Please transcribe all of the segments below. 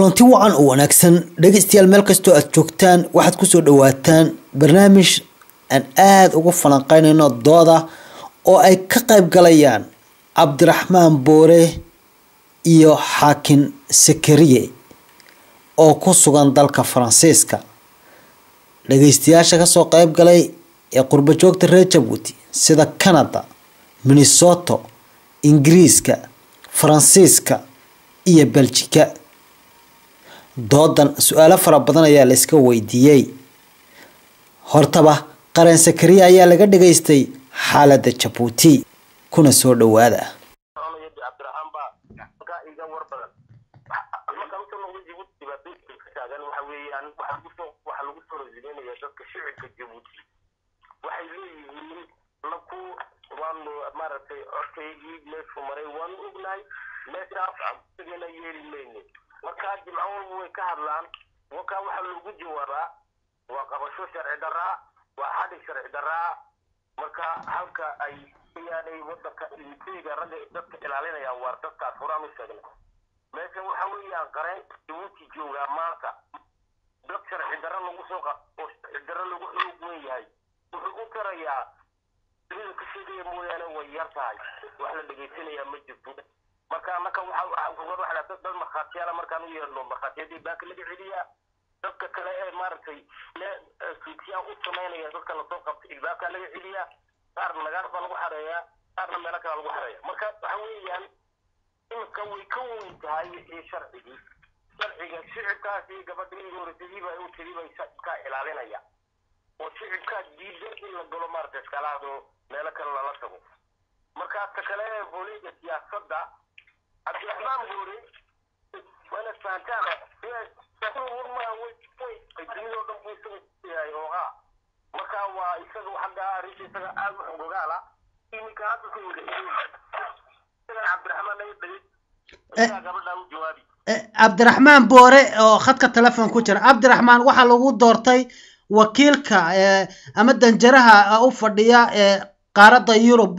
kulanti wacan oo wanaagsan dhegeystayaal meel kastoo aad joogtaan waxaad kusoo dhawaataan barnaamij aan aada ugu falanqeynayno dooda oo ay ka qayb galayaan cabdiraxmaan boore iyo xaakin sakariye oo ku sugan dalka faransiiska dhageystayaasha kasoo qayb galay ee qurbo joogta reer jabuuti sida canada minnesoto ingiriiska faransiiska iyo beljika doodan su-aalo fara badan ayaa la iska weydiiyey hortaba qaran sakariya ayaa laga dhageystay xaalada jabuuti kuna soo dhawaada waxay leeyihiin naku waanu maaragtay codkaygii meeshu maray waanu ognahay meeshaas absigana yeeli mayne markaa jimco walba way ka hadlaan wakaa waxaa loogu jawaabaa waa qabasho sharci daraa waa xadhig sharci daraa marka halka ay yaanay wadanka iliteyga ragga dadka ilaalinaya waar dadkaas horaan u sheegna meesha waxa weeyaan qareen jabuuti joogaa maanta dad sharci dara lagu soo oo sharci dara lagu xoog wen yahay wuxuu u tarayaa dunida ka sheegaya mooyaane way yar tahay wax la dhegaysanayaa ma jirto marka annaka waxa dad dad markhaatiyaala markaan u yeerno markhaatiyadii baaka laga celiyaa dadka kale ee maaragtay fiityaan u samaynaya dadka lasoo qabtay ilbaabkaa laga celiyaa qaarna nagaar baa lagu xareeyaa qaarna meelo kale lagu xareeya marka waxa weeyaan imika way ka weyn tahay wixii sharcigii sharciga shicibkaasi gabadhii horeysadiiba u tiriba shacibkaa ilaalinaya oo shicibkaa diida in la galo maaragtay iskalaado meelo kale lala tago markaas ka kale ee booliga siyaasadda cabdiraxmaan boore wayna fahantaan dunidoo dhan buu isaga yahay oogaa marka waa isaga xagga arrinta isaga aad u xogogaala iminka hadda ku wada isagan cabdiraxmaan naga dhagay isagaa gabadhaa u jawaabi cabdiraxmaan boore oo khadka telefon ku jira cabdiraxmaan waxaa lagu doortay wakiilka ama danjaraha u fadhiya qaaradda yurub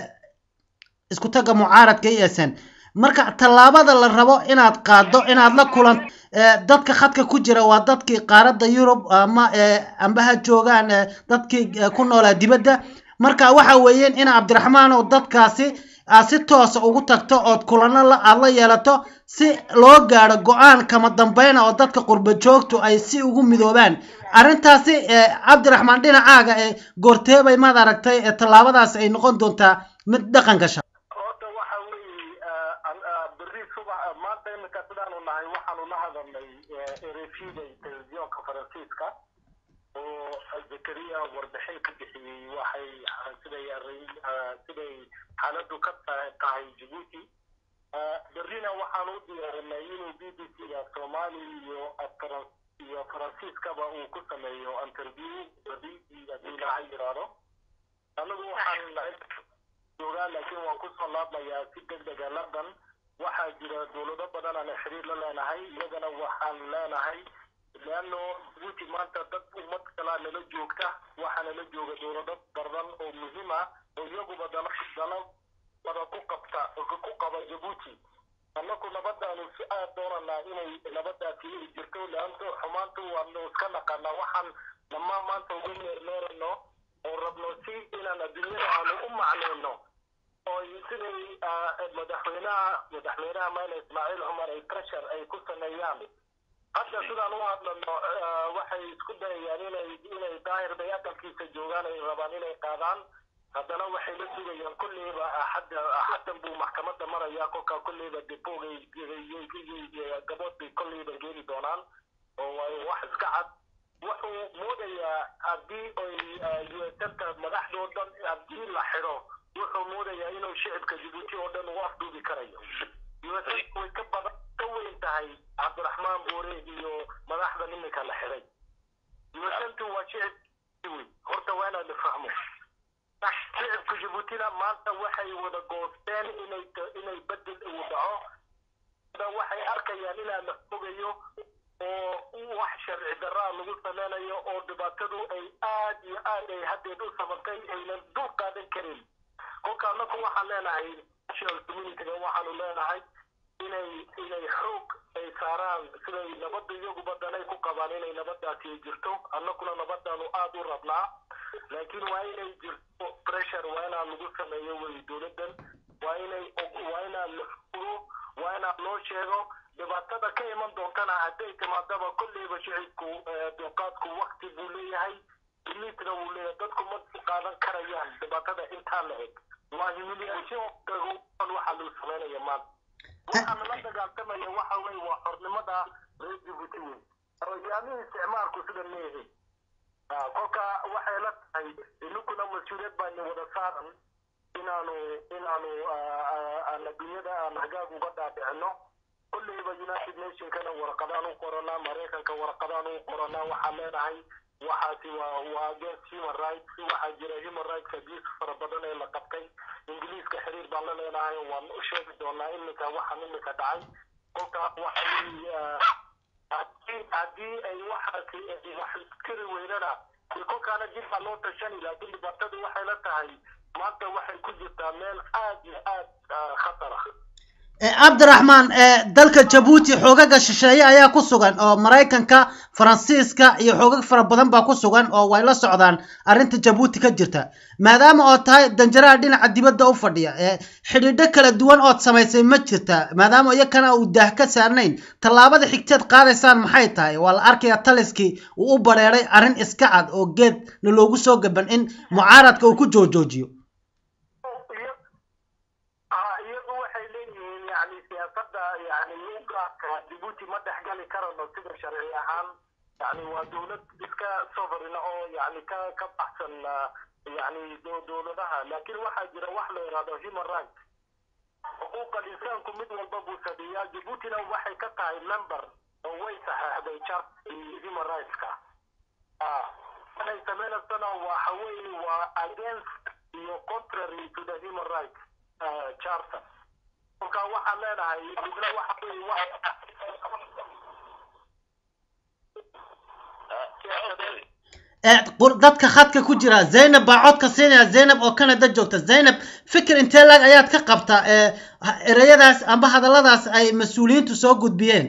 isku tagga mucaaradka e s n marka tallaabada la rabo inaad qaado inaad la kulan dadka khadka ku jira waa dadkii qaaradda yurub ama amba ha joogaan dadkii ku noolaa dibadda marka waxa weeyeen in cabdiraxmaan oo dadkaasi aad si toosa ugu tagto ood kulano aad la yeelato si loo gaadho go-aan kama dambeyna oo dadka qurbo joogtu ay si ugu midoobaan arrintaasi cabdiraxmaan dhinacaaga ee goorteebay maad aragtay tallaabadaas ay noqon doontaa mid dhaqan gasha horta waxa weeye berri subax maanta iminka sidaanu nahay waxaanu la hadalnay erefida telefisyoonka faransiiska oo zakariya warbixin ka bixiyey waxay siday siday xaaladu ka tahay jabuuti berrina waxaanu u diyaarinay inuu b b c ga soomaali iyo iyo faransiiskaba uu ku sameeyo interview berri haddii ilaaha yiraahdo anagu waxaan joogaa laakiin waan kusoo laabmayaa si deg dega london waxaa jira dowlado badan aan xiriir la leenahay iyagana waxaan leenahay leano jabuuti maanta dad ummad kalaa nala joogta waxaa nala jooga dowlado badan oo muhiim ah oo iyaguba dana dana wada ku qabta ku qaba jabuuti annaku nabadaanu si aad doonanaa inay nabadaasi ay jirto leanto xumaantu waanu iska naqanaa waxaan dhammaan maanta ugu meermeerano oo rabno si inaan adduunyada aanu u macnayno oo siday madaxweynaha madaxweynaha mayna ismaaciil cumar ay pressure ay ku sameeyaan hadda sidaan u hadlano waxay isku dayayaan inay inay daahir bay aqalkiisa joogaan ay rabaan inay qaadaan haddana waxay la sugayaan kulleyba axadda axaddan buu maxkamadda maraya kolkaa kulleyba depogay gabood bay kolleyba geeli doonaan oo waayo wax iska cad wuxuu moodayaa haddii ay usanka madaxdoo dhan haddii la xidho wuxuu moodayaa inuu shicibka jabuuti oo dhan ugu afduubi karayo usanka way ka badan ka weyn tahay cabdiraxmaan boore iyo madaxda iminka la xidhay usantu waa shicib wey horta waa inaad fahmo shicibka jabuutina maanta waxay wada goosteen inay inay bedel uu dhaco waxay arkayaan inaa la fogayo oo wax sharci daraa lagu sameynayo oo dhibaatadu ay aad iyo aad ay haddeed u sababtay aynan dul qaadan karin kolka annaku waxaan leenahay national communityga waxaanu leenahay inay inay xoog ay saaraan siday nabadda iyaguba danay ku qabaan inay nabadaasi ay jirto annaguna nabadaanu aada u rabnaa laakiin waa inay jirto pressure waa inaa lagu sameeyo wey dowladdan waa inay waa inaa la furo waa inaa loo sheego dhibaatada ka iman doontana hadday timaadaba kolleyba shicibku dulqaadku wakti buu leeyahay limitna wuu leeyahay dadku ma qaadan karayaan dhibaatada intaa la eg waa humiliation waxaa lagu samaynaya maanta waxaana la dagaaltamaya waxa weye waa xornimada reer jibuuti wey hogaamihii isticmaalku sida leeyahay kolka waxay la tahay ininkuna mas-uuliyad baani wada saaran inaanu inaanu aan adduunyada aan hagaag uga dhaadhicino kolleyba united nationkana warqadaan u qoranaa maraykanka warqadaan u qoranaa waxaan leenahay waxaasi waa waa against human rights waxaa jira human rights abuse fara badan ee la qabtay ingiliiska xiriir baan la leenahay waan u sheegi doonaa iminka waxaan iminka dhacay kolka waxa haddii ay waxaasi wax tiri weynana kolkaana jir baa loo tashani laakiin dhibaatadu waxay la tahay maanta waxay ku jirtaa meel aad iyo aad khatar ah cabdiraxmaan dalka jabuuti xoogaga shisheeye ayaa ku sugan oo maraykanka faransiiska iyo xoogag fara badan baa ku sugan oo way la socdaan arrinta jabuuti ka jirta maadaama oo tahay danjaraha dhinaca dibadda u fadhiya xidhiidho kala duwan ood samaysay ma jirta maadaama iyakana uu daah ka saarnayn tallaabada xigteed qaadaysaan maxay tahay waa la arkayaa taliskii uu u bareeray arrin iska cad oo geedna loogu soo gaban in mucaaradka uu ku joojoojiyo yani ugaadka jibuuti ma dhexgali karano sida sharci ahaan yani waa dowlad iska sovereign oo yani ka ka baxsan yani dowladaha laakiin waxaa jira wax la yidhahdo human rights xuquuqa insaanku mid walba buu sameeyaa jibuutina waxay ka tahay member oo way saxeexday chart human rightska waxay sameynaysana waxa weeye waa against iyo contrary to the human rights charter kolka waxaan leenahay midna waxa weye dadka khadka ku jira zaynab baa codka siinaya zaynab oo canada joogta zaynab fikir intee laag ayaad ka qabtaa ereyadaas amba hadalladaas ay mas-uuliyiintu soo gudbiyeen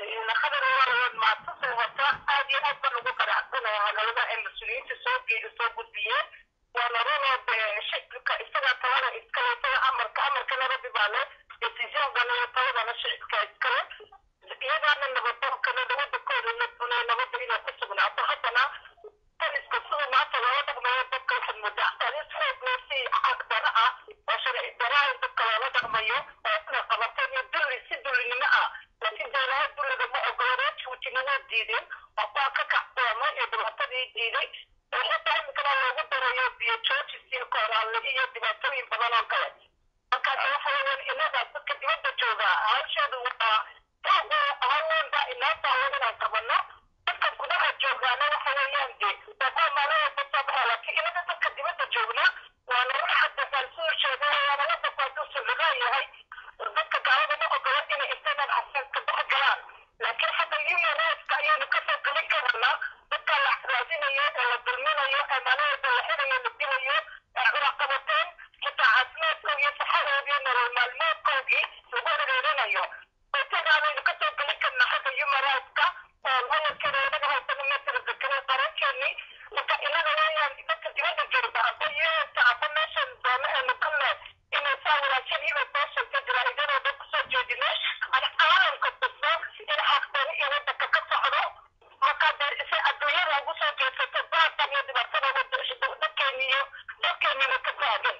waana runoo shicibka isaga talada iskale isaga amarka amarka nabadi baa leh decision-gana taladana shicibka iskale iyagaana nabadoonkana nabadakooda nabada inay ku sugnaato haddana taliska siduu maanta loola dhaqmayo dadka waxaad moodaa talis xoog loo si xaq dara ah oo sharci daraha dadka loola dhaqmayo oo inay qabateen iyo dulli si dullinimo ah laakiin dowlaha dulliga ma ogolo reer juutinimo diideen oo kuwa ka kacdoomay ee dhibaatadii diiday waxaa imikana loogu darayo biyo joojis iyo kooraalle iyo dhibaatooyin badan oo kale markaas waxa weeyaan inaga dadka dibadda jooga hawsheedu waa haweenba inoo taawan inaan qabano dadka gudaha joogaana waxa weeyaan de waa maalin walba soo baxa laakiin inaga dadka dibadda joogna waana wax hadda falsuu sheegay waana la dadku suligaa yahay dadka gaalada ma ogolo inay internet accesska dhex galaan laakiin hadda human rightska ayaanu kasoo gelin karnaa dadka la raadinayo ee la dulminayo ee maalin walba la xirayo la dilayo ee cunaqabateen xitaa caafimaadkoodii iyo saxadoodii nolol maalmoodkoodii lagu hareerinayo intagaanaynu kasoo gelin karna xagga human rightska oo layarkeeda inaga haysana meesha zakare qarankeeni marka inaga weeyaan dadka dibadda jooga aba yeesta aba meeshan doona eenu ka leed inay saa wanaagsan hiba soo sheegta jaraa'idadoo dhan kusoo jeedino ana caalamka tusno in xaqdani iyo wadanka ka socdo marka dee si adduunyada ugu soo jeedsato baatan iyo dhibaatada dadkeeni iyo dadkeenina ka taagan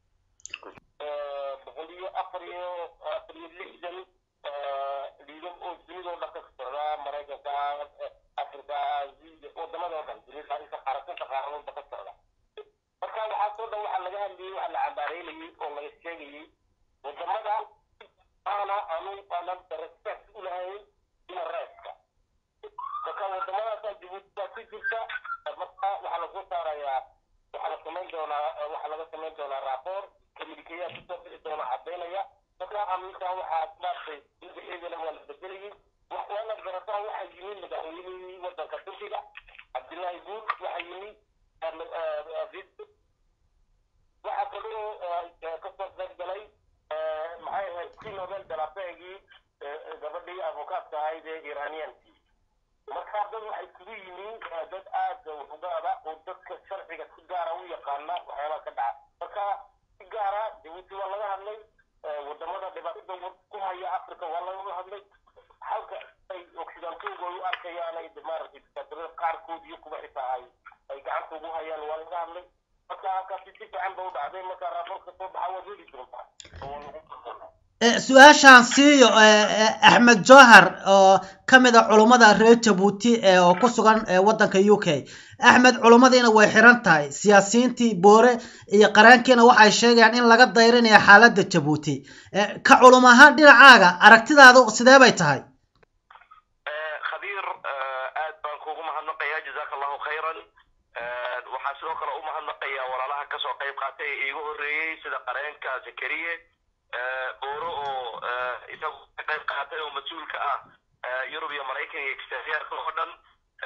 boqol iyo afar iyo afar iyo lixdan liidab oo dunidoo dhan ka socdaa maraykanka afrika wadamada oo dhan dunida inta qaarasinta qaaradoodba ka socda marka waxaasoo dhan waxaa laga hadlayay waxaa la cambaareynayay oo laga sheegayay wadamada aana anu aanan respect u lahayn human rightska marka wadamadaasa jibuuti baa ku jirta marka waxaa lasoo saarayaa waxaa la samayn doonaa waxaa laga samayn doonaa rapport communicayaa kusoo bixi doona caddaynaya marka aminka waxaa maartay magaceedana waa la bedelayay waana garataa waxaa yimi madaxweynihii wadanka turkiga cabdillaahi guud waxaa yimi waxaa kaloo kasoo qayb galay maxay ahayd si nobel dalabeegii gabadhii advokaadka ahayd ee iraniyankii marka dad waxay kugu yihiin dad aad ugaada oo dadka sharciga si gaara u yaqaana waxyaabaha ka dhaca marka si gaara jabuuti waa laga hadlay wadamada dhibaatada ku haya africa waa laga hadlay halka ay occidentooga ay u arkayaan ay maaragtay dikaatirada qaarkood iyo kuwa xitaa ay ay gacanta ugu hayaan waa laga hadlay marka halkaasi si fiican ba u dhacday marka raaporka soo baxa waad heli doontaa oo lagu kalsoonaa su-aashaan siiyo axmed johar oo ka mid a culummada reer jabuuti oo ku sugan waddanka u k axmed culummadiina way xiran tahay siyaasiyiintii boore iyo qaraankiina waxay sheegayaan in laga dayrinayo xaaladda jabuuti ka culum ahaan dhinacaaga aragtidaadu sidee bay tahay khabiir aad baan kuugu mahadnaqayaa jazaaka allahu khayran waxaa sidoo kale u mahadnaqayaa walaalaha kasoo qayb qaatay ee iigu horreeyey sida qareenka zakariye booro oo isagu ka qayb qaatay oo mas-uulka ah yurub iyo maraykan iyo exteriorka oo dhan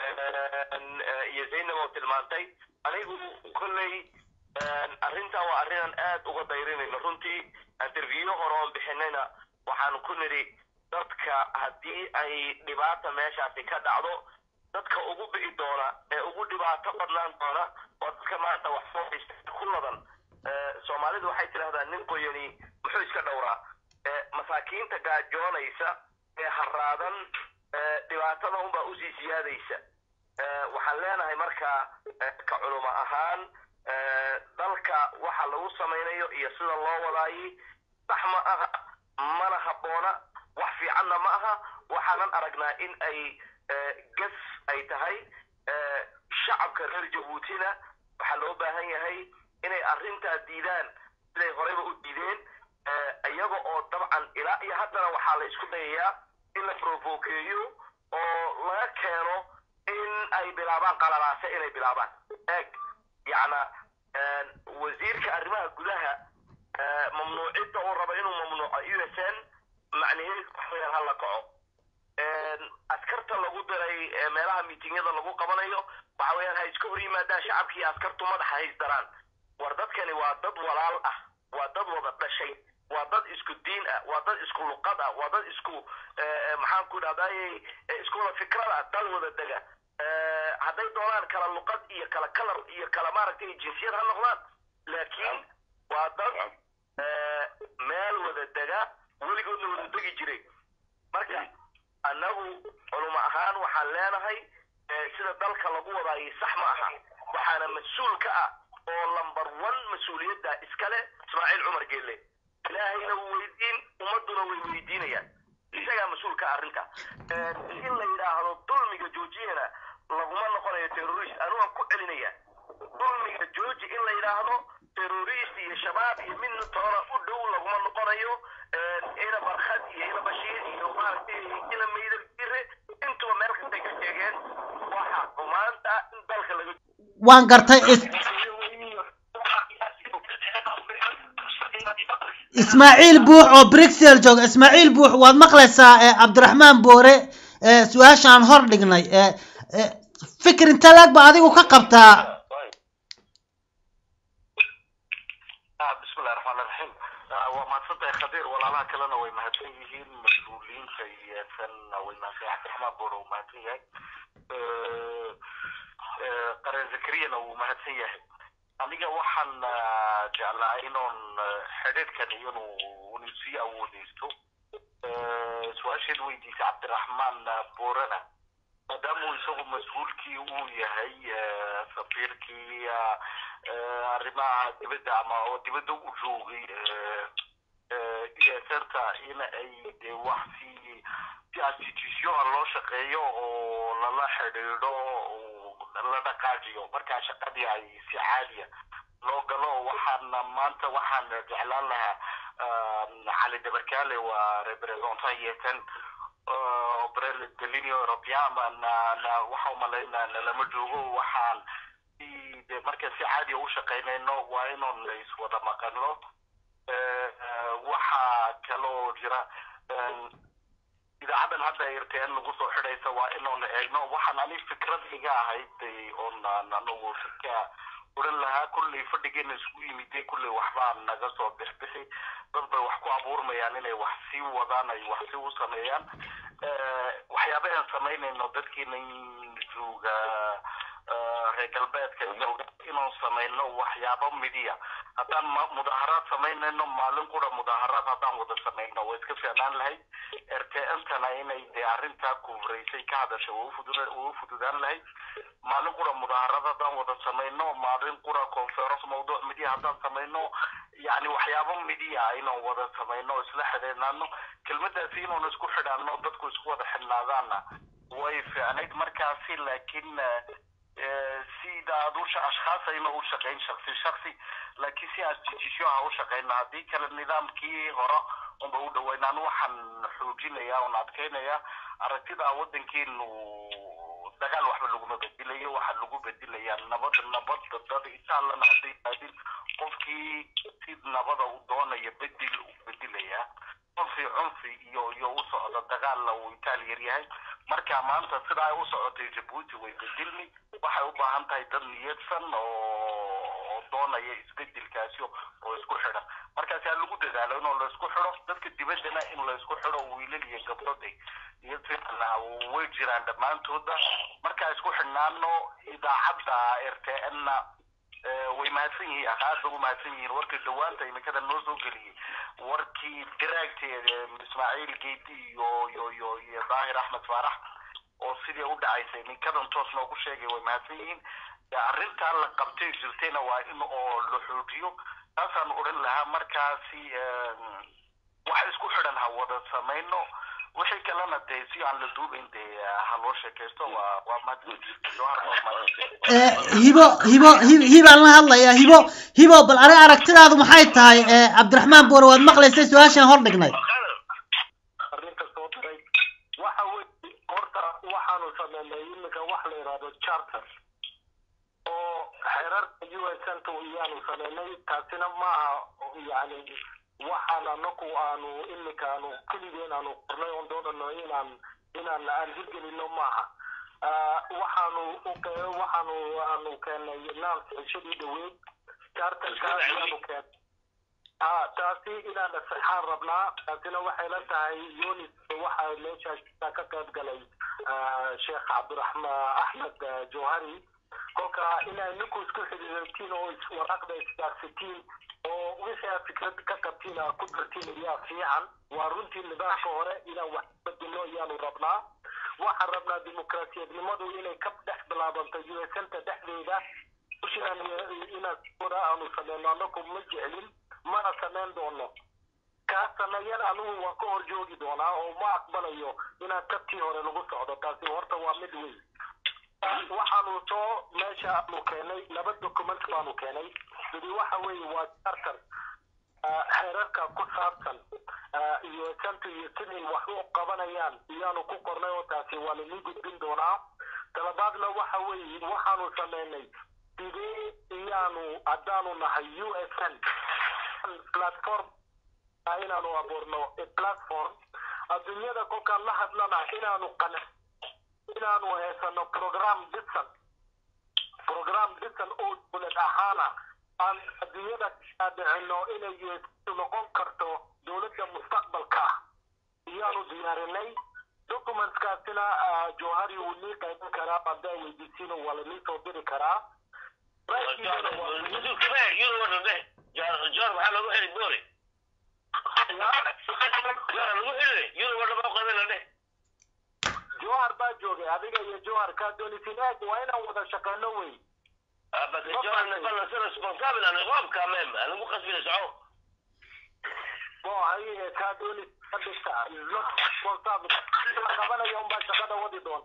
iyo zaynab oo tilmaantay anigu kolley arrintan waa arrinaan aad uga dayrinayno runtii interview hore oon bixinayna waxaan ku nidhi dadka haddii ay dhibaata meeshaasi ka dhacdo dadka ugu bi'i doona ee ugu dhibaato badnaan doona waa dadka maanta wax soo haysta ku ladan soomaalidu waxay tidhahdaa nin qoyani muxuu iska dhowraa masaakiinta gaajoonaysa ee haraadan dhibaatada unbaa usii siyaadaysa waxaan leenahay markaa ka culuma ahaan dalka waxa lagu samaynayo iyo sida loo wadaayay sax ma aha mana habboona wax fiicanna ma aha waxaanan aragnaa in ay gas ay tahay shacabka reer jabuutina waxaa loo baahan yahay inay arrintaa diidaan siday horeyba u diideen iyaga oo dabcan ilaa iyo haddana waxaa la isku dayayaa in la provokeeyo oo laga keeno in ay bilaabaan qalalaase inay bilaabaan eeg yacna wasiirka arrimaha gudaha mamnuucidda uu rabo inuu mamnuuco u s n macnaheedu waxweyaan ha la kaco askarta lagu diray meelaha miitingyada lagu qabanayo waxa weeyaan ha iska hor yimaadaan shacabkii askartu madaxa haysdaraan war dadkani waa dad walaal ah waa dad wada dhashay waa dad isku diin ah waa dad isku luqad ah waa dad isku maxaan ku dhahday isku wada fikrad ah dal wada dega hadday doonaan kala luqad iyo kala kalar iyo kala maaragtay jinsiyad ha noqdaan laakiin waa dad meel wada dega weligoodna wada degi jiray marka annagu culuma ahaan waxaan leenahay sida dalka lagu wadaayay sax ma aha waxaana mas-uul ka ah oo lamber one mas-uuliyadda iskale ismaaciil cumar geelle ilaahayna wuu weydiin ummadduna way weydiinayaan isagaa mas-uulka arrinta in la yidhaahdo dulmiga joojiyana laguma noqonayo terrorist anugaan ku celinaya dulmiga jooji in la yidhaahdo terrorist iyo shabaab iyo midna toona u dhow laguma noqonayo ina barkhad iyo ina bashiir iyo maaragtay ina maydal jire intuba meel kastay ka sheegeen waxa xumaanta in dalka laga waan gartay ismaaciil buux oo brixel jooga ismaaciil buux waad maqlaysaa cabdiraxmaan boore su-aashaan hor dhignay fikir inta laag ba adigu ka qabtaa bismillahi raxmaan raxiim waa mahadsantahay khabiir walaalaha kalena way mahadsan yihiin mas-uuliyiinta iyo kan way mahadsan cabdiraxmaan boore uu mahadsan yahay qaren zakariyana wuu mahadsan yahay aniga waxaan jeclaa inoon xidhiidhkan inuu sii awoodeysto su-aasheed weydiisay cabdiraxmaan boorana maadaamuu isagu mas-uulkii uu yahay safiirkii arrimaha dibadda ama oo dibadda u joogay esrta in ay de wax si si institution loo shaqeeyo oo lala xidhiidho la dhaqaajiyo markaa shaqadii ay si caadiya loo galo waxaana maanta waxaan jeclaan lahaa cali dabarkaale waa representant yeetan delinio european waxa umalaynaa lama joogo waxaan de marka si caadiya u shaqaynayno waa inoon iswada maqano waxaa kaloo jira idaacadan hadda irtn lagu soo xidhaysa waa inoon eegno waxaan ani fikrad iga ahayd oon anagu shirka oran lahaa kulley fadhigeena isku yimide kulley waxbaa naga soo bixbixi dad bay wax ku abuurmayaan inay wax sii wadaan ay wax sii u sameeyaan waxyaabahan samaynayno dadkiina jooga reer galbeedka jooga inaan samayno waxyaabo midiya haddaan mudaharaad samaynayno maalin qura mudaharaad haddaan wada samayno way iska fiicnaan lahayd rtntana inay dee arrintaa kufraysay ka hadasha way u fududaan lahayd maalin qura mudaharaad haddaan wada samayno maalin qura conference mawduuc midiya haddaan samayno yani waxyaabo midiya inaan wada samayno isla xidhiidnaano kelmadaasi inaan isku xidhaano dadku isku wada xidhnaadaana way fiicnayd markaasi laakiin sida aad usha ashkhaas ayna u shaqayn shaksi shaksi laakiin si institution ha u shaqayno haddii kale nidaamkii hore unba u dhawaynaan waxaan xoojinaya oon adkaynaya aragtida wadankeenu dagaal waxba laguma bedelayo waxaa lagu bedelayaa nabad nabad dad isaalana hadday aadin qofkii si nabada u doonaya bedel u bedelayaa cunfi cunfi iyo iyo u socda dagaalla uu itaal yar yahay marka maanta sida ay u socotay jabuuti way bedelmi waxay u baahan tahay dad niyadsan oo doonaya isbedelkaasi oo isku xidhan markaasi ha lagu dadaalo inoo laysku xidho dadka dibaddana in laysku xidho wiilal iyo gabdhoday niyad fiicana way jiraan dhammaantooda markaa isku xidhnaano idaacadda r t n na way mahadsan yihiin aad bay u mahadsan yihiin warkii dhawaanta imikada noo soo geliyey warkii diraagteeda ismaaciil geedi iyo iyo iyo iyo daahir axmed faarax oo sidii u dhacaysay ninkadan toos noogu sheegay way mahadsan yihiin arrintaa la qabtay jirtayna waa in oo la xoojiyo taasaan odhan lahaa markaasi wax isku xidhan ha wada samayno wixii kalena dee si aan la duubayn dee ha loo sheekaysto waa waa hibo hibo hibaan la hadlayaa hibo hibo bal ani aragtidaadu maxay tahay cabdiraxmaan boore waad maqlaysay su-aashaan hor dhignay arrinta soo daray waxa weye horta waxaanu sameynay iminka wax la yidhahdo charter oo xeerarka u s nta iyaanu sameynay taasina maaha yani waxaan anaku aanu iminka aanu keligeen aanu qornay oon doonano inaan inaan aan hirgelino maaha waxaanu waxaanu aanu keenay naam cishadii dhaweyd charterka ayaanu keen ha taasi inaan asixaan rabnaa taasina waxay la tahay yunis waxa meesha ka qayb galay sheekh cabdiraxmaan axmed johari kolka inay ninku isku xidhiidhatiin oo waraaqda isgaarsitiin oo wixii aad fikrad ka qabtiin aad ku dartiin ayaa fiican waa runtii nidaamka hore inaan wax bedelo ayaanu rabnaa waxaan rabnaa dimuqraasiyadnimadu inay ka dhex bilaabanto u s nta dhexdeeda ushinaan inaan sura aanu sameyno anaku ma jeclin mana samayn doono kaa sameeyan anigu waan ka hor joogi doonaa oo ma aqbalayo inaan kabtii hore lagu socdo taasi horta waa mid weyn waxaanu soo meesha aanu keenay laba document baanu keenay midi waxa weeye waa charter xeerarka ku saabsan iyo santa iyo siday wax u qabanayaan iyaanu ku qornay oo taasi waa lainii gudbin doonaa talabaadna waxa weeye waxaanu sameynay sidee iyaanu haddaanu nahay u s n platform inaanu abuurno platform adduunyada kolkaan la hadlana inaanu qana inaanu heesano program dhisan program dhisan oo dowlad ahaana aan adduunyada kaadhicino inay noqon karto dowladda mustaqbalka iyaanu diyaarinay documentskaasina johari wuu nii qaybin karaa haddaa weydiisiino waa lanii soo diri karaa جار waxaa lagu xiri boori jara lagu xiri yuro wadha baa qadan leh johar baa joogay adiga iyo johar kaa doonisin eeg waa inaan wada shaqeyno wey بس جار نفعل نصير ريسبونسابل انا غاب كمان انا مو قصدي لسعود bo ayaga kaa dooni ka dhigta responsible la qabanayo unbaa shaqada wadi doon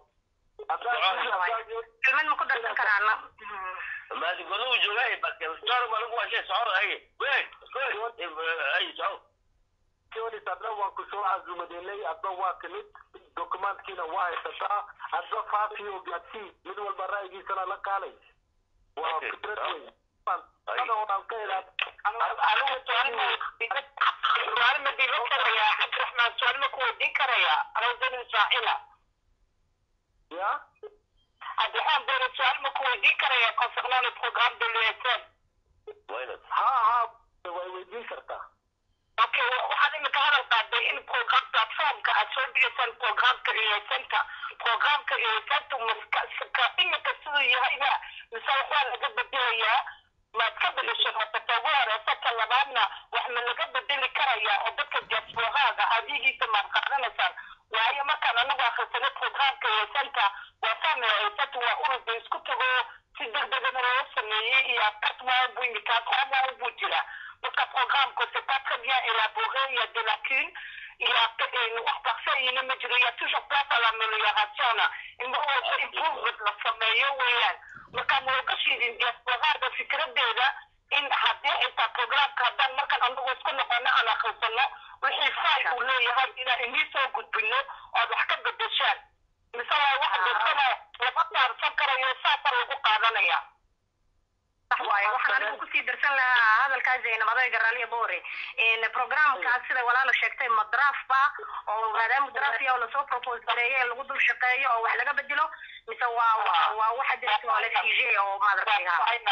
kelmad ma ku darsan karaana ما تقولوا جوعي بس جار ما لقوا شيء سعود هي وين اي سعود jonis adna waan ku soo casuumadeynay adna waa timid documentkiina waa haysataa adna faafiyo gaadsii mid walba ra'yigiisana la kaalay waa fikrad weyn shaqada oo dhan ka ilaad anigu su'aal ma diiban karayaa cabdiraxmaan su'aal ma ku weydiin karayaa rawdan ismaacila ya cabdiraxmaan boore su'aal ma ku weydiin karayaa concernant le programme de l'USN وين ha ha way weydiin kartaa okay waxaad imika hadal qaada noqotay in program platformka aad soo bixisaan programka iyoysanta programka iyoysanta maska imika siduu yahayba mise waxaa laga bedelayaa maad ka bedesho masata ugu horeysa ka labaadna wax ma laga bedeli karayaa oo dadka diasporaaga adigiisa maad qaadanaysaan waayo markaan anagu akhrisano programka iyoysanta waa fahmi iyoysanta waa ururba isku tago si degdegana loo sameeyey iyo afkatmaa buu imika qomaa buu jira marka programka c'est pas très bien élaboré il y a des lacunes il y a wax parfait ma jiro il y a toujours place à l'amélioration in mar walba improvement la sameeyo weeyaan marka ma uga shiidin diasporaada fikradeeda in haddii xitaa programka haddaan markaan anagu isku noqono aan akhrisano wixii faal uu leeyahay inaan inii soo gudbino ood wax ka bedeshaan mise waa wax dadkana lama saarsan karayo saasa lagu qaadanaya waaye waxaan anigu kusii darsan lahaa hadalkaa zaynab adayga raaliya boore programkaas sida walaala sheegtay ma draaf ba oo maadaama draaf ya oo lasoo propose gareeyo ee lagu dul shaqeeyo oo wax laga bedelo mise waa waa waa waxa jirta oo la fige oo maaragtay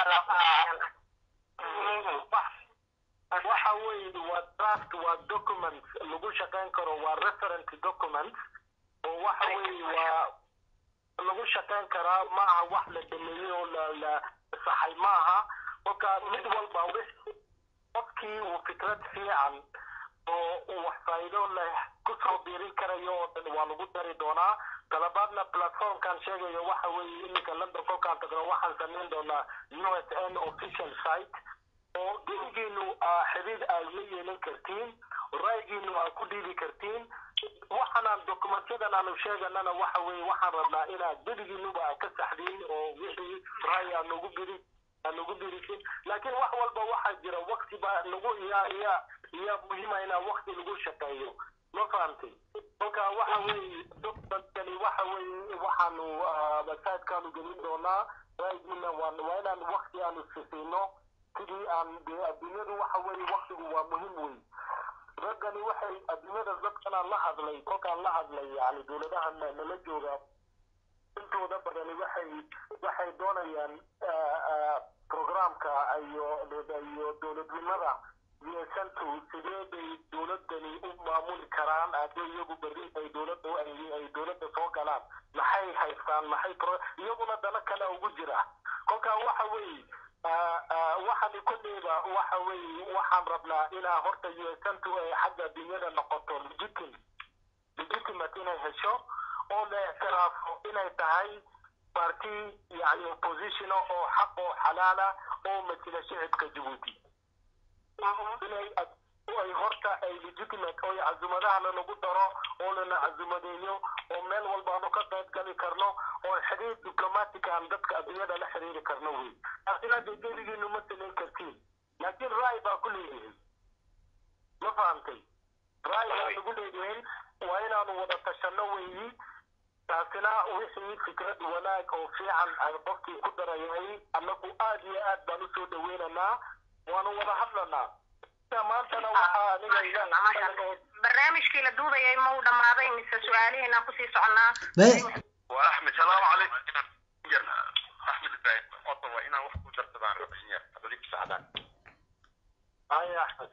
waxa weeye waa draft waa document lagu shaqayn karo waa referent document oo waxa weeye waa lagu shaqayn karaa ma aha wax la dhameeyey oo la la saxay ma aha kolka mid walba wix qofkii uu fikrad fiican oo uu wax faa'iido leh kusoo biirin karayo oo dhan waa lagu dari doonaa talabaadna platformkan sheegayo waxa weeye iminka london kolkaan tagno waxaan samayn doonaa u s n official site oo gurigiinu xidhiid aad la yeelan kartiin ra'yigiinu aad ku dhiibi kartiin waxaanaan dokumentyadan aanu sheeganana waxa weeye waxaan rabnaa inaad gurigiinuba aad ka saxdiin oo wixii ra'yi aad nagu biri aad nagu birisin laakiin wax walba waxaa jira wakti baa nagu iya iya iya muhiima inaa wakti lagu shaqeeyo ma fahamtay kolka waxa weeye dokumentkani waxa weeye waxaanu websitekaanu gelin doonaa ra'yigiina waa waa inaan wakti aanu sisiino sidii aan dee adduunyadu waxa weeye waktigu waa muhiim wey raggani waxay adduunyada dadkanaan la hadlay kolkaan la hadlay yani dowladahan nala jooga intooda badani waxay waxay doonayaan programka iyo iyo dowladnimada yeesantu sidee bay dowladani u maamuli karaan haddii iyagu berri ay dowladda ay dowladda soo galaan maxay haystaan maxay iyaguna dana kale ugu jira kolkaa waxa weeye waxaan kolleyba waxa weeye waxaan rabnaa inaa horta yeesantu ay xagga dunyada noqoto legitim legitimate inay hesho oo la ictiraafo inay tahay party yani opposition oo xaq oo xalaala oo matila shicibka jabuuti inay ay horta ay legitimate oo cazumadahana lagu daro oo lana cazumadeeyo oo meel walbaanu ka qayb gali karno oo xiriir diplomatic aan dadka adduunyada la xiriiri karno wey taasina dee geligiinu ma samayn kartiin laakiin ra'y baa ku leeyihin ma fahamtay ra'y baa lagu leeyihin waa inaanu wada tashanno weeyi taasina wixii fikrad wanaag oo fiican ay qofkii ku darayay annagu aad iyo aad baan usoo dhaweynaynaa waanu wada hadlanaa maantana waxaa aniga barnaamijkii la duudayay ma uu dhammaaday mise su-aalihiinaan kusii soconnaa واحمد السلام عليكم احمد ابراهيم اوتوا هنا وقت درتبان ربحنيا هذيك سعدان هاي احمد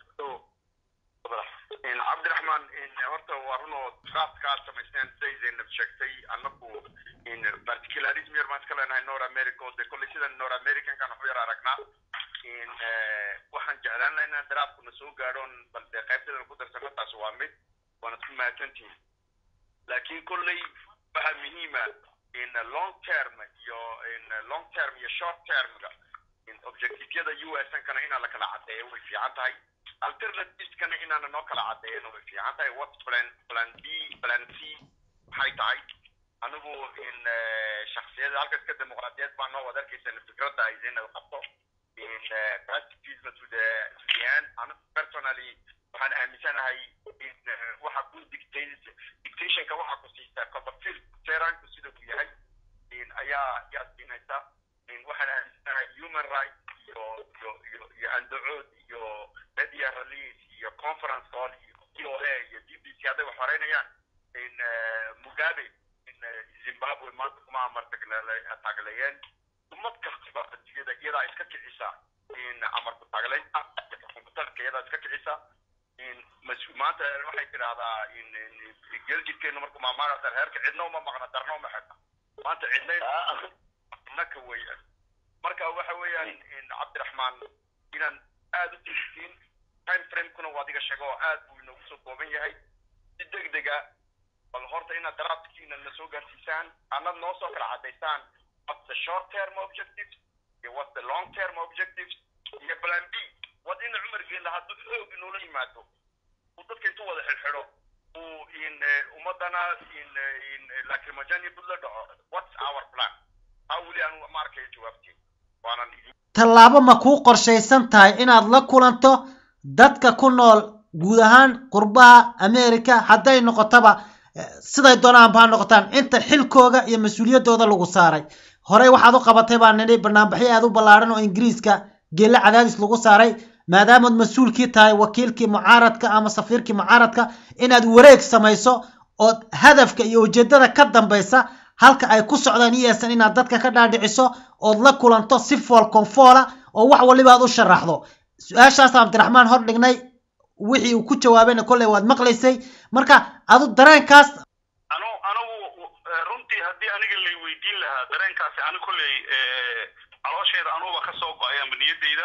in cabdiraxmaan in horta waa runoo qaabkaa samaysteen siday zaynab sheegtay annagu in particularism yar baan iska leenahay north america oo de kolley sida north americankan waxu yar aragnaa in waxaan jeclaan lahaa inaan daraafkuna soo gaadhoon bal dee qaybtadan ku darsano taas waa mid waana isku mahadsantihin laakiin kolley waxaa muhiima in long term iyo in long term iyo short termga in objectiveyada u s nkana inaan la kala caddeeyo way fiican tahay alternativeskana inaana noo kala caddeeyana way fiican tahay what plan plan b plan c maxay tahay anigu in shaksiyada halkas ka dimuqraadiyad baa noo wada arkaysan fikradda ay zaynab qabto in practicism to the to the end anigu personally waxaan aaminsanahay in waxa ku dictate dictationka waxa ku siisa copperfield teranku sida uu yahay in ayaa ayaa siinaysa in waxaan aaminsanahay human rights iyo iyo iyo iyo andacood iyo media release iyo conference call iyo o a iyo d b c hadday wax horeynayaan in mugabe in zimbabwe maanta kuma amartagleeyeen ummad kastaba adduunyada iyadaa iska kicisa in amarku taagleynta iyo xukunkutalka iyadaa iska kicisa mas- maanta waxay tidahdaa geljidkeenu marka maamaagasa heerka cidna uma maqna darna uma xidna maanta cidna innaka weeyaan marka waxa weeyaan cabdiraxmaan inaan aad u tixtiin time framekuna waa adiga sheego oo aad buu inoogu soo kooban yahay si degdega bal horta inaad daraafkiina na soo gaarsiisaan annad noo soo kala cadaysaan what's the short term objectives iyo what's the long term objectives iyo plan b wad ina cumar geella hadduu xoog inoola yimaado uu dadka intuu wada xidhxidho uu in ummadana in in lacrimogenia bud la dhaco what's our plan taa weli aan ma arkayo jawaabtiin waanan idin tallaabo ma kuu qorshaysan tahay inaad la kulanto dadka ku nool guud ahaan qurbaha america hadday noqotaba eh, siday doonaanba ha noqotaan inta xilkooga iyo mas-uuliyaddooda lagu saaray horey waxaad u qabatay baa nidhi banaanbaxyo aad u ballaaran oo ingiriiska geelle cadaadis lagu saaray maadaamaad mas-uulkii tahay wakiilkii mucaaradka ama safiirkii mucaaradka inaad wareeg samayso ood hadafka iyo ujeedada ka dambaysa halka ay ku socdaan iysan inaad dadka ka dhaadhiciso ood la kulanto si fool konfoola oo wax waliba aad u sharaxdo su-aashaas cabdiraxmaan hor dhignay wixii uu ku jawaabayna kolley waad maqlaysay marka adu dareenkaas anu anigu eh, runtii haddii aniga lay weydiin lahaa dareenkaasi ani kolley eh, caloosheeda anuba ka soo go-ay amba niyaddayda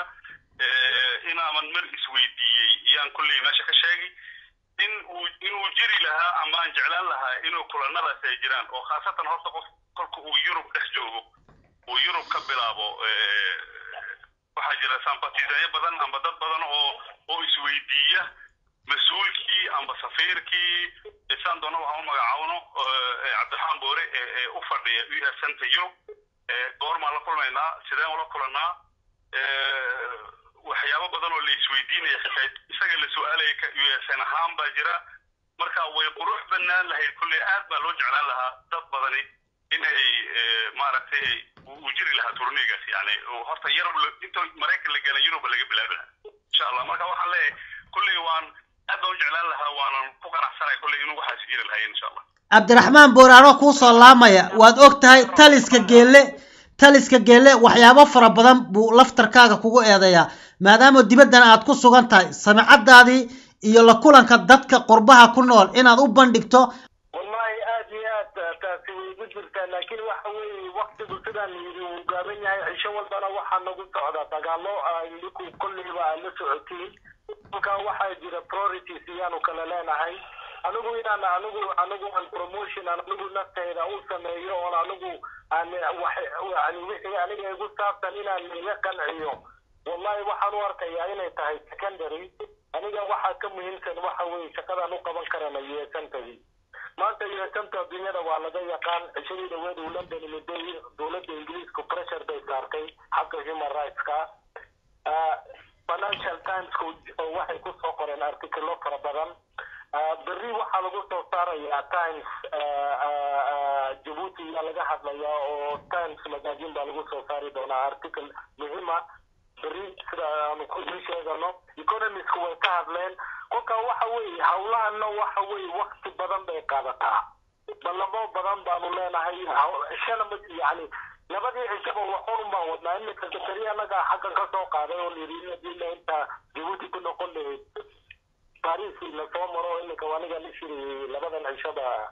eh, inaaman mar isweydiiyey iyaan kolley meesha ka sheegay in uu inuu jiri lahaa ama aan jeclaan lahaa inuu kulanadaasi ay jiraan oo khaasatan horta qof kolka uu yurub dhex joogo uu yurub ka bilaabo eh, waxaa jira sampatisanyo badan amba dad badan oo oo isweydiiya mas-uulkii amba safiirkii isaan doona waxaan u magacaawno eh, cabdiraxmaan boore ee ee u fadhiya u s center yurub eh, goormaan la kulmaynaa sideen ula kulannaa eh, waxyaabo badan oo la isweydiinaya xitaa isaga la su-aalaya ka u s n ahaan baa jira marka way qurux banaan lahayd kulley aad baa loo jeclaan lahaa dad badani inay eh, maaragtay uu uu jiri lahaa turnigaas yani uu horta yarab la- inta maraykan la gala yuruba laga bilaabi lahaa insha allah marka waxaan leeyahay kulley waan aad baan u jeclaan lahaa waanan ku qanacsanay kulley inuu waxaasi jiri lahayen insha allah cabdiraxmaan boore anoo kuu soo laamaya waad og tahay taliska geelle taliska geelle waxyaabo fara badan buu laftarkaaga kugu eedeeyaa maadaama dibaddana aad ku sugan tahay samicadaadii iyo la kulanka dadka qurbaha ku nool inaad u bandhigto wallahi aad iyo aad taasi way igu jirtaa laakiin waxa weeye waktigu sidaan yidhi uu gaaban yahay cisho walbana waxaa nagu socda dagaalo idinku kolleyba aad la socotiin kolkaa waxaa jira priorities iyaanu kala leenahay anigu inaan anigu anigu aan promotion aan anigu naftayda u sameeyo oon anigu aan wax yani wixii aniga igu saabsan inaan iga qanciyo wallahi waxaan u arkayaa inay tahay secondary aniga waxaa ka muhiimsan waxa weeye shaqadaan u qaban karana yeesantadii maanta yeesanta adduunyada waa laga yaqaan cishadii dhaweed uu london imiday dowladda ingiriisku pressure bay saartay xagga human rightska Ah, financial timesku oo waxay ku soo qoreen artikelo fara badan Ah, berri waxaa lagu soo saarayaa times ah, ah, ah, jabuuti ayaa laga hadlayaa oo times magazine baa lagu soo saari doonaa article muhiima berri sida aanu ku idin sheegano economisku way ka hadleen kolka waxa weeye hawlahana waxa weeye wakti badan bay qaadataa ballamo badan baanu leenahay haw- shana ma yani labadii cishaba waxun baan wadnaa imika sakari anaga xaggan ka soo qaaday oo lirinadina inta jabuuti ku noqon lahayd paris lasoo maro imika aniga la shiriyey labadan cishaba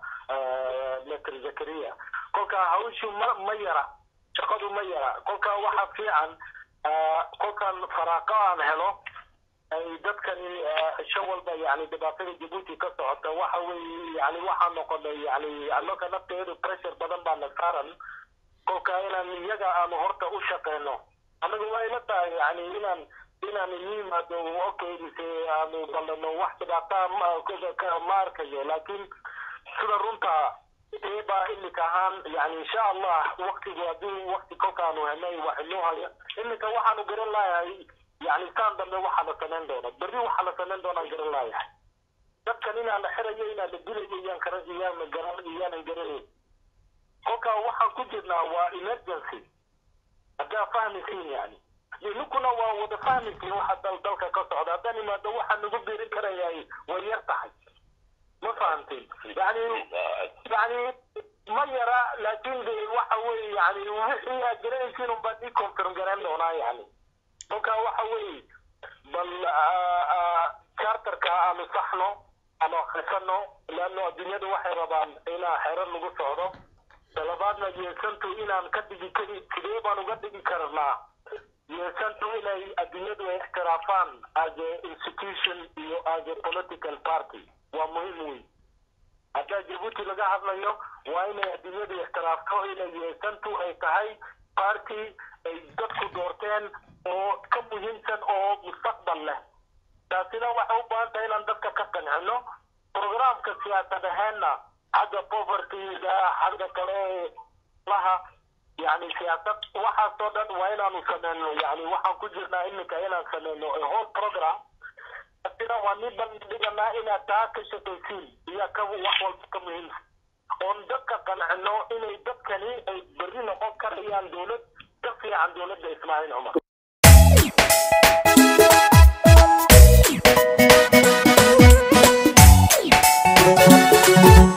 metr zakaria kolka hawshu ma ma yara shaqadu ma yara kolka waxa fiican ah, kolkan faraaqo aan helo ay dadkani ah, cisho walba yani dhibaatada jabuuti ka socota waxa weeye yani waxaa noqonay yani annaga nafteedu pressure badan baa na saaran kolka inaan iyaga aanu horta u shaqeyno anaga waa ila tahay yani inaan inaan ii yimaado okay mise aanu ballano wax dhibaataa ma- ka- ka- ma arkayo laakiin sida runta eebaa imika ahaan yani insha allah waktigu haddii wakti kolkaanu helnay wax inoo haya imika waxaanu garan layahay yani saan dambe waxaa la samayn doona berri waxaa la samayn doonaan garan layahay dadkan inaan la xirayo inaan la dilayo iyaan kara iyaan garan iyaanan garanayn kolka waxaan ku jirnaa waa emergency haddaa fahmaysiin yani ninkuna waa wada fahmaysiin waxa dal dalka ka socda haddaan imaado waxaa nagu biirin karayahay way yar tahay ma fahamteen yani yani ma yara laakiin de waxa weeye yani wixii aad garanaysiin unbaa ii confirm garayn doonaa yani kolka waxa weeye bal ah, ah, charterka aanu saxno ama akhrisano leanno adduunyada waxay rabaan inaa xero lagu socdo talabaadna yeesantu inaan ka dhigi kari sidee baan uga dhigi karnaa yeesantu inay adduunyadu ay ixtiraafaan as a institution iyo as a political party waa muhiim wey haddaa jabuuti laga hadlayo waa inay adduunyadu ixtiraafto inay yeesantu ay tahay party ay dadku doorteen oo ka muhiimsan oo mustaqbal leh taasina waxay u baahan tahay inaan dadka ka qancino programka siyaasad aheenna xagga povertyga xagga kale laha yani siyaasad waxaasoo dhan waa inaanu sameyno yani waxaan ku jirnaa iminka inaan sameyno a whole program taasina waa nin bandhiganaa inaad taa ka shaqaysiin iyo ka wax walba ka muhiimsan oon dadka qancino inay dadkani ay berri noqon karayaan dowlad ka fiican dowladda ismaaciil cumar Thank you.